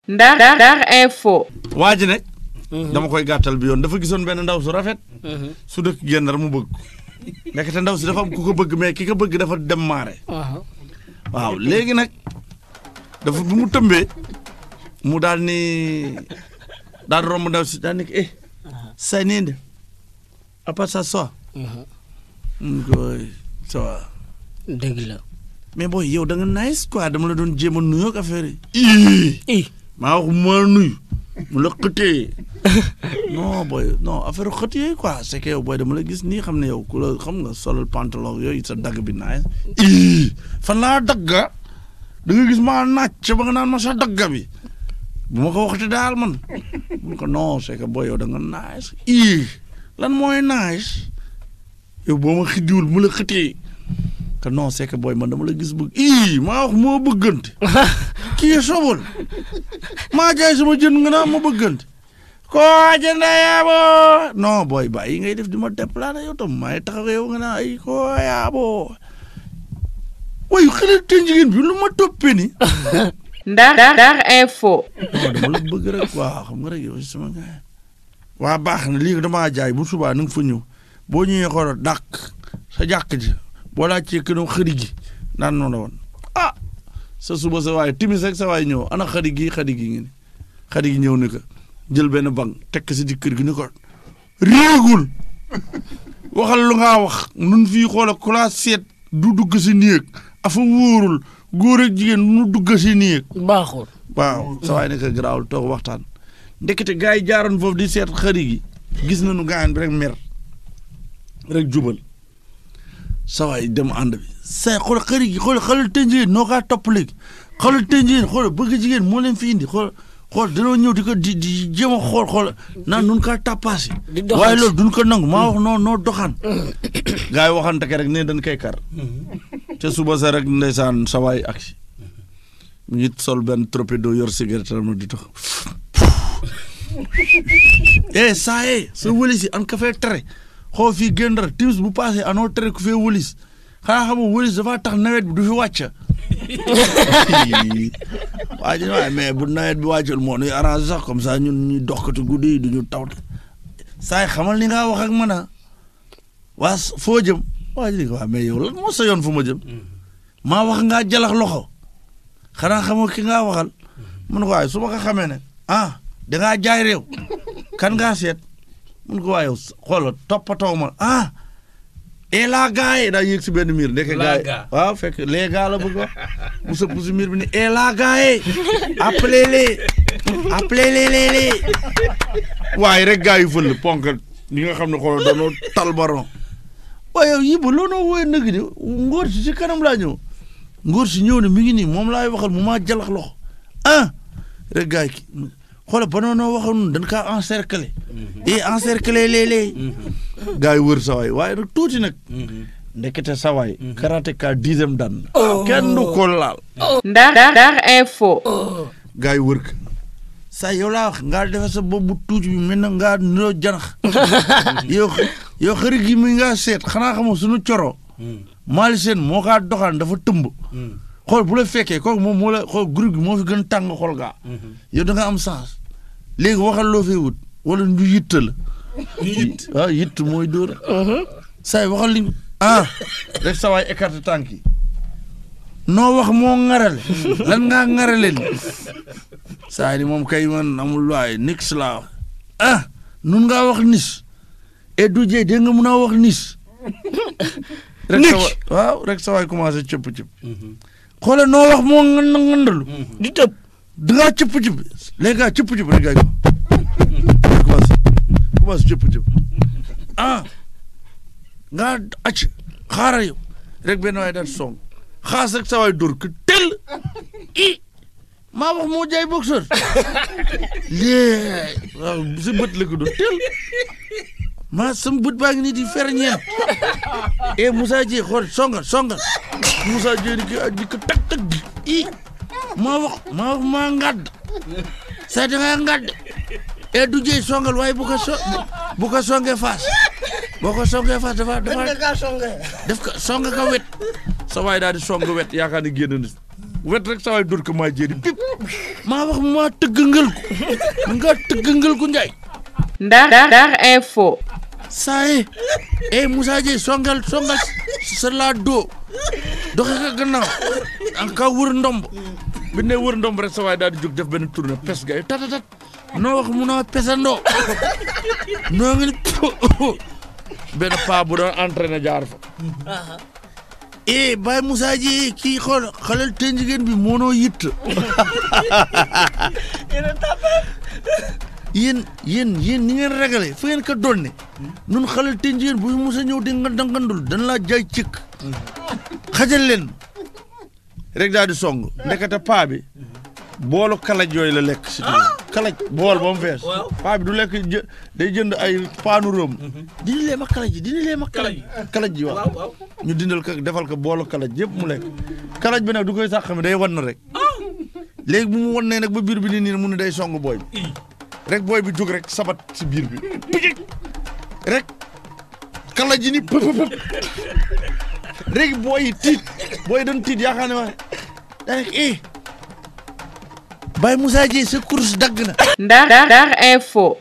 Ndar Ndar info. waa ji ne. dama koy gàttal bi yoon dafa gisoon benn ndaw su rafet. su dëkk Gendar mu bëgg ko. ndekete ndaw si dafa am ku ko bëgg mais ki ko bëgg dafa dem maare. waaw léegi nag dafa bi mu tëmbee mu daal ni daal romb ndaw si daal ni ko eh. say nii de à part ça soit. mun ko ça va. dëgg la. mais booy yow da nga nice quoi dama la doon jéem a nuyoo ak affaire yi. i maa wax ma nuyu mu la xëtee non booy non affaire xët yooyu quoi c'est que yow booy dama la gis nii xam ne yow ku la xam nga solal pantalon yooyu sa dagg bi naaj. ii fan laa dagga da nga gis maa nàcc ba nga naan ma sa dagga bi bu ma ko waxte daal man mun ko non c'est que booy yow da nga nice ii lan mooy nice yow boo ma xiddiwul mu la xëtee que non c'est que booy man dama la gis bëgg ii maa wax moo bëggante kii sobol maa jaay sama jën nga naa ma bëggante koo jënda yaaboo non booy bàyyi ngay def di ma déplané yow tam maay taxaw yow nga naa ay koo yaaboo way xale te jigéen bi lu ma toppee ni Ndar Ndar info. non dama la bëgg rek waaw xam nga rek yow sama gaay waa baax na lii damaa jaay bu subaa na nga fa ñëw boo ñëwee xoolal dàq sa jàkk ji boo laajtee këram xëri gi naan noonu la woon ah sa suba sa waay timis rek sa waay ñëw ana xëri gi xëri gi ngi ni xëri gi ñëw ni ko jël benn bank tekk si di kër gi ni ko réegul waxal lu ngaa wax nun fii xoola ku laa seet du dugg si néeg afa wóorul góor ak jigéen nu dugg si néeg baaxul. waaw sa waay ne ko garaawul toog waxtaan ndekete gars yi jaaroon foofu di seet xëri gi gis nañu gaayan bi rek mer rek jubal sa waay dem ànd bi say xool xëri gi xool xoolal tënjeen noo kaa topp léegi xoolal tënjeen xool bëgg jigéen moo leen fi indi xool xool dañoo ñëw di ko di di jéem a xool xool naan nun kaa tappaasi di doxaan waaye loolu duñ ko nangu maa wax noo noo doxaan gars yi waxante ke rek ne dañ koy kar te suba sa rek ndeysaan sa waay aksi mu ngi sol benn torpedo yor cigarette am di tax eh saa yee sa wëlis yi an ka fee tere xoo fii Gendar timis bu passé anoo tere ku fee wëlis xanaa xam nga wëlis dafa tax nawet bi du fi wàcc waa ji waaye mais bu nawet bi wàccul moo nuy arrangé sax comme ça ñun ñuy doxkati guddi yi du ñu taw saa yi xamal ni nga wax ak man a waa foo jëm waa ji ni ko waa mais yow lan moo sa yoon fu ma jëm maa wax ngaa jalax loxo xanaa xamoo ki ngaa waxal mun ko waaye su ma ko xamee ne ah dangaa jaay réew kan ngaa seet mun ko waaye xoolal toppatoo ma ah et la gars yi daa yéeg si benn miir ndeke gars yi waaw fekk les gars la bëgg wax mu sëpp si miir bi ni et la gars yi appelez les appelez les les les waaye rek gars yi fël ponk ñi nga xam ne xoolal dañoo tal baron waaye yow yibba loo noo wooye nëg ni ngóor si si kanam laa ñëw ngóor si ñëw ne mi ngi nii moom laay waxal mu maa jalax loxo ah rek gars yi ki xoolal ba noonu waxoon nun dañ kaa encercler et encercler léeg-léeg gars yi wër sawaay waaye nag tuuti nag ndekete sawaay karaté ka dixième dan kenn du ko laal Ndar Ndar info. gars yi wër ka saa yow laa wax ngaa defe sa bopp bu tuuti bi mel na ngaa niroo janax yow yow xëri gi mi ngaa seet xanaa xamoo suñu coro maali seen moo kaa doxaan dafa tëmb xool bu la fekkee kooku moom moo la xool groupe gi moo fi gën tàng xool gaa yow da nga am sens léegi waxal loo fee wut wala ñu yitt la yitt waaw yitt mooy dóor saay waxal li ah rek sa waay écarté tànk yi noo wax moo ŋarale lan ngaa ŋarale li saa ni moom kay man amul waay nix laa wax ah nun ngaa wax nis et du jee dégg nga mun a wax nis rek sa waay waaw rek sa waay commencé cëpp cëpp xoolal noo wax moo ngand ngandalu di tëb. dangaa cëpp cëpp léegi gaa cëpp cëpp rek gaa ko commencé commencé cëpp cëpp ah ngaa acc xaaral yow rek benn waay daal song xaas rek sa waay dóor ko tel i maa wax moo jaay boxeur lée waaw sa bët la ko doon tel maa sama bët baa ngi nii di fer ñeent e Moussa Dieye xool songal songal Moussa Dieye di ko di ko tag tag i maa wax maa wax maa ngàdd sa da ngaa ngàdd e du jëy songal waaye bu ko so bu ko songee faas boo ko songee faas dafa dafa def ko song ka wet sa waay daal di song wet yaakaar ni génn na wet rek saa waay dóor ko maa jéeri pip maa wax maa tëggangal ko nga tëggangal ko njaay Ndar Ndar Info saa ye eh Moussa Dieye songal songal sa laa doo doxe ka gannaaw an ka wër ndomb bi ne wër ndomb rek sa waay daal di jóg def benn tournée pes gay tatatat noo wax mu naa pesandoo noo ngi ni benn paa bu doon entraîné jaar fa eh Baye Moussa Dieye kii xool xalal te jigéen bi moonoo yitt yéen yéen yéen ni ngeen ragale fu ngeen ko donne nun xalal te jigéen bu Moussa ñëw di nga dangandul dan laa jaay cëkk xajal leen rek daal di song ndekete paa bi boolu kalaj yooyu la lekk si kalaj bool ba mu fees paa bi du lekk jë day jënd ay paanu róom dindi lee ma kalaj ji dindi lee ma kalaj kalaj ji waaw ñu dindal ko defal ko boolu kalaj yëpp mu lekk kalaj bi nag du koy sax xam day wan na rek léegi bu mu wannee nag ba biir bi ni nii mu ne day song booy bi rek booy bi jóg rek sabat si biir bi pijik rek kalaj ji ni pëp pëp rek booy yi tiit booy yi doon tiit yaakaar ne ma daanaka eh Baye Moussa Dieye sa course dagg na Ndar Ndar Info